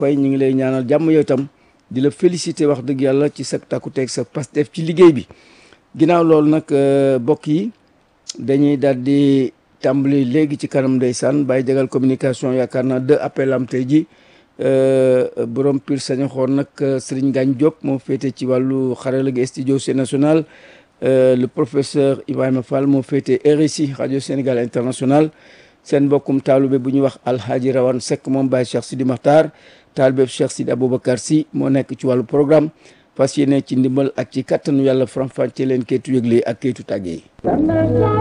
fay ñu ngi lay ñaanal jàmm yow itam di la féliciter wax dëgg yàlla ci sa takkuteeg sa pastef ci liggéey bi ginnaaw loolu nag mbokk yi dañuy daal di tàmbali léegi ci kanam ndeysaan bàyyi jagal communication yaakaar naa deux appels am tey ji borom pir saña xoon nag Serigne Gagne Diop moo féete ci wàllu xarala gi studio C national le professeur Ibrahima Fall moo féete RSI radio Sénégal international seen mbokkum taalube bu ñuy wax alhaaji rawan Seck moom Baye Cheikh Sidi Makhtar taalibeb Cheikh Sidi Aboubacar Sy moo nekk ci wàllu programme fas yéene ci ndimbal ak ci kattanu yàlla faram-fàccee leen kayitu yëgle ak kayitu tàgge yi